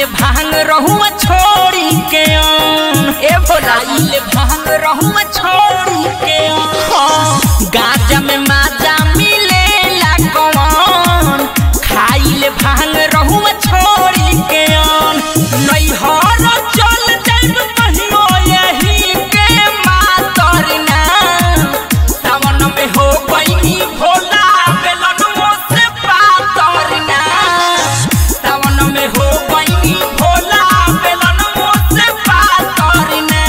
भांग रहुआ छोड़ी के आन ए भोला खाइले भांग रहुआ छोड़ी के आन गाजा में माजा मिलेला कौन खाइले भांग रहुआ छोड़ी के आन नैहर चल जाइब कहियो यही के मातर ना सावन में हो गईनी भोला बेलनुओ से पातर ना सावन में हो गईनी भोला बेलनुओ से पातर ना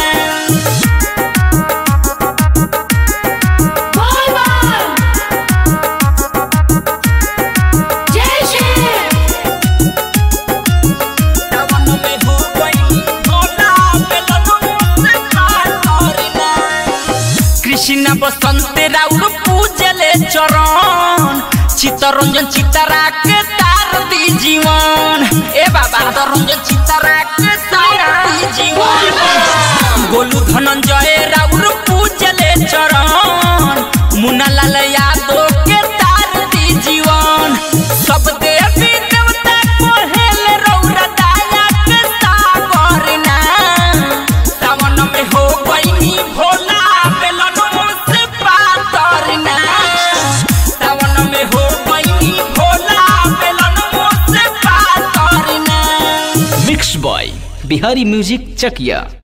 सावन में हो गईनी भोला बेलनुओ से पातर ना कृष्ण बसंत राउर पूजले चरण चित्तरंजन चित्तरा के तार दी जीवन ए बाबा चित्तरंजन चित्तरा के तार दी जीवन गोलू धनंजय राउर पूजले चरण मुन्ना लाल यादव के तार दी जीवन सब देवी देवता कोहेल रौरा दाया के सागर ना सावन में हो गईनी भोला बेलनुओ से पातर ना सावन में हो गईनी भोला बेलनुओ से पातर ना mix by Bihari music Chakiya